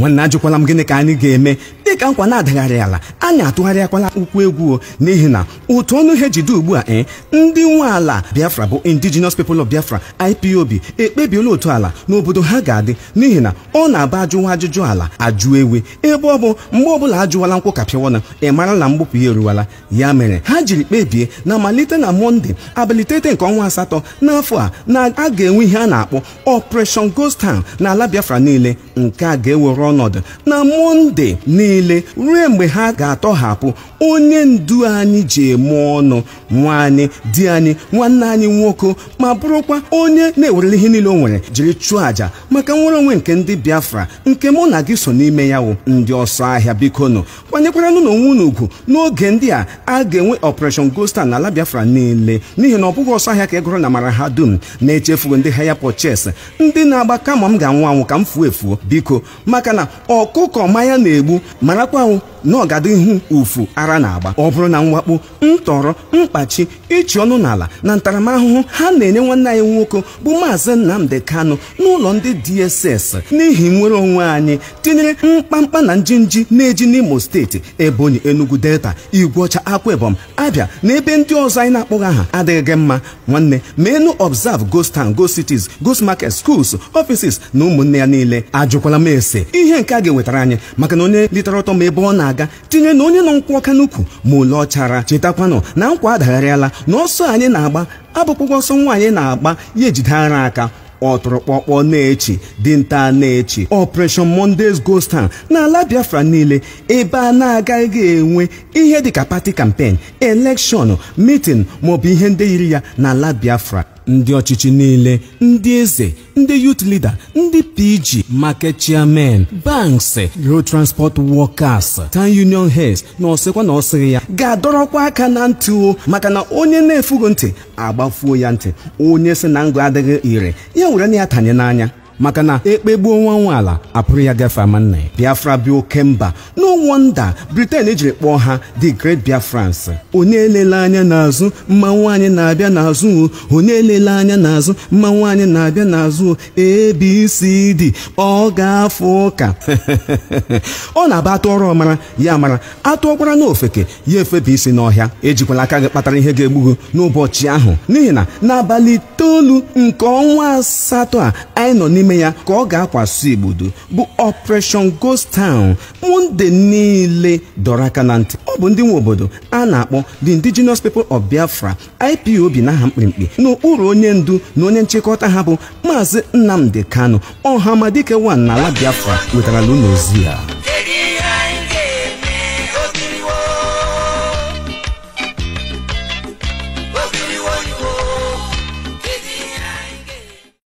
nwanne ajụkwala m gịnị ka anyị ga-eme dịka nkwa na-adagharị ala anyị atụgharịakwala ụkwụ egwu o n'ihi na otu ọnụ ihe jide ugbu a ee ndị nwe ala biafra bụ indigenous people of biafra ipob ekpebiela otu ala n'obodo ha ga-adị n'ihi na ọ na-aba ajụwa ajụjụ ala ajụ ewe ebe ọ bụ mgbe ọbụla ajụwala nkwụ kapịawana ị mara na mgbupụ ya eruwala ya mere ha jiri kpebie na malite na mọnde abalị iteghete nke ọnwa asatọ n'afọ a na a ga-enwe ihe a na-akpọ operation ghost town n'ala biafra niile nke a ga-ewere ọnọdụ na mọnde niile ruo mgbe ha ga-atọhapụ onye ndu anyị ji eme ọnụ nwa anyị di anyị nwanne anyị nwoke ma bụrụkwa onye na-ewerele ihe niile o nwere jiri chụọ àjà maka nwere onwe nke ndị biafra nke mụ na gị so n'ime ya wụ ndị ọsọ ahịa biko nụ kwanyekwaranụ n'onwe unu ugwu n'oge ndị a a ga-enwe operation ghost n'ala biafra niile n'ihi na ọ bụghị ọsọ ahịa ka ị gụrụ na mara ha dum na-echefugo ndị haya purchase ndị na-agba kama m ga-anwụ anwụ ka m fuo efuo biko maka na ọkụkọ manya na-egbu marakwanwụ na ọgadịhu ufu ara na-agba ọ bụrụ na mwakpo ntọrọ mkpachi ịchị ọnụ n'ala na ntaramahụhụ ha na-enye nwanne anyị nwoke bụ maazị nnamdi kanu n'ụlọ ndị dss n'ihi nwere onwe anyị tinyere mkpamkpa na njinji na-eji n'imo steeti ebonyi enugu delta igweọcha akwa ebom abịa na ebe ndị ọzọ anyị na-akpọghị aha adịghị gị mma nwanne menu observe ghost town ghost cities ghost market schools offices na ụmụnne ya niile ajụkwala m ese ihe nke a ga-ewetara anyị maka na onye litere ọtọ ma ebe ọ na-aga tinye na onye nọ nkwụ ọka n'ukwu ma ole ọchara chetakwanụ na nkwa adagharịala na ọsọ anyị na-agba abụkpụkwa ọsọ nwaanyị na-agba ya ejide ara aka ọtụrụkpọkpọ na-echi dinta na-echi operation mondays ghost town n'ala biafra niile ebe a na-agaghị enwe ihe dịka pati kampen elekshọn mitin maọbụ ihe ndị yiri ya n'ala biafra ndị ọchịchị niile ndị eze ndị youth leader ndị pg market chairman banks road transport workers town union heads na ọsịkwa na ọsịghị ya ga-adọrọkwa aka na ntị o maka na onye na-efugo ntị agbafuo ya ntị onye si na ngụ adịghị ire ya were na ya tanye n'anya maka na ekpegbuo nwa nwa ala apụrụ ya gafe ama nna ya biafra bi oke mba no wonder britain ejiri kpọọ ha the great biafrans onye elele anya n'azụ mma nwaanyị na-abịa n'azụ onye elele anya n'azụ mma nwaanyị na-abịa n'azụ abcd ọ ga-afụ ụka ọ na-aba atụ ọrụ ọmara ya mara atụọkwara n'ofeke ya efebe isi n'ọhịa ejikwala aka gị kpatara ihe ga-egbugo n'ụbọchị ahụ n'ihi na n'abalị itoolu nke ọnwa asatọ a anyị nọ n'ime ya ka ọ ga-akwaso igbodo bụ operation ghost town monde niile dọrọ aka na ntị ọ bụ ndị nwe obodo a na-akpọ the indigenous people of biafra ipob n'aha mkpirikpi n'okpuru onye ndu na onye nchịkọta ha bụ maazị nnamdi kanu ọhamadike wan n'ala biafra wetarala unu ozi ya